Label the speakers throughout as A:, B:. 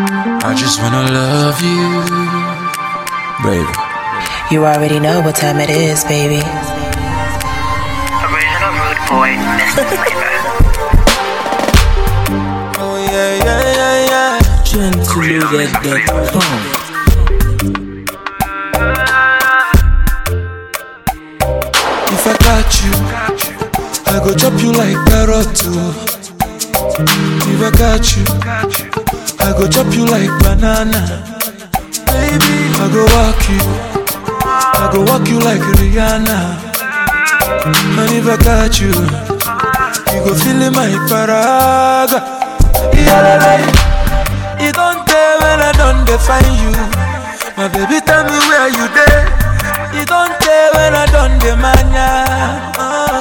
A: I just wanna love you, baby.
B: You already know what time it is, baby.
C: Original Rude Boy, Mr. Flavor.
A: Oh yeah, yeah, yeah, yeah.
D: Gentleloaded.com.
A: If I got you, I go chop you like carrot too. If I got you, I go chop you like banana. Baby, I go walk you, I go walk you like Rihanna. And if I got you, you go feel in my paraga. Yeah, it don't tell when I don't define you. My baby, tell me where you there. It don't tell when I don't demand ya. Uh,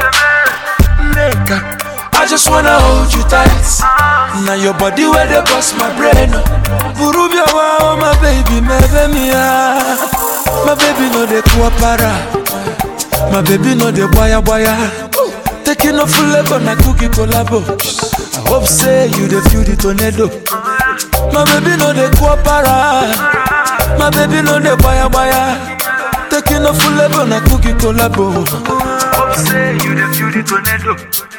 A: nigga, I just wanna hold you tight. Now your body where they bust my brain. Burubia wow, my baby, my baby, my baby no de kuapara. My baby no de boya boya. Taking a full leg on a cookie collabo. I hope say you the feel the tornado. My baby no de kuapara. My baby no de boya boya. Taking a full leg on a cookie collabo.
C: Hope say you the feel the tornado.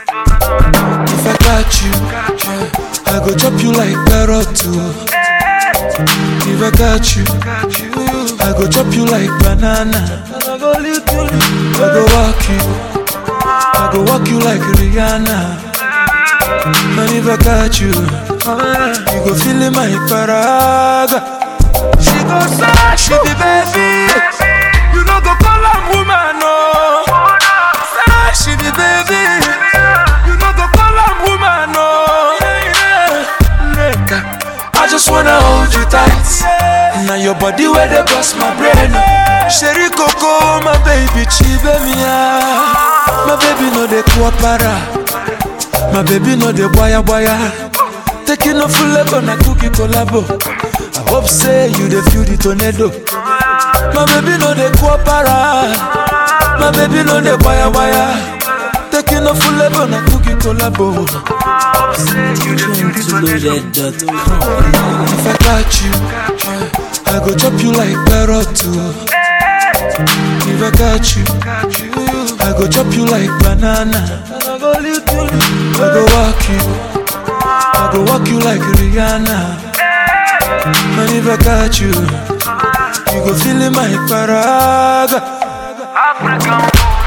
A: If I got you, I go chop you like carrot too. If I got you, I go chop you like banana. I go lick you, I go walk you, I go walk you like Rihanna. And if I got you, you go feel in my paraga. She go say she be baby, you know go call her woman no. Say she be baby, you know go call her woman no. Nigga, I just wanna hold you tight. Now your body where they bust my brain. Sherry Coco, my baby, chibe mia. My baby no de kuapara. My baby no de boya boya. Taking a full leg on a cookie collabo. I hope say you the feel the tornado. My baby no de kuapara. My baby no de boya boya. Taking a full leg on a cookie collabo.
C: Hope say you the feel the tornado.
D: Gentleloaded.com.
A: If I got you, I go chop you like carrot too. If I got you, I go chop you like banana. I go lick you, I go walk you, I go walk you like Rihanna. And if I got you, you go feel in my paraga.
C: African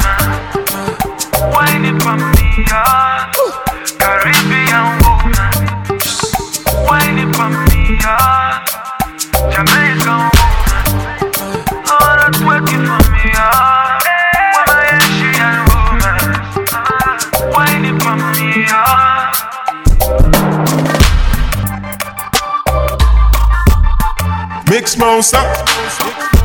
C: woman, whining for me, yeah. Caribbean woman, whining for me, yeah. Jamaican woman, oh, that's working for me, yeah. Woman, Asian woman, whining for me, yeah.
E: Mix monster.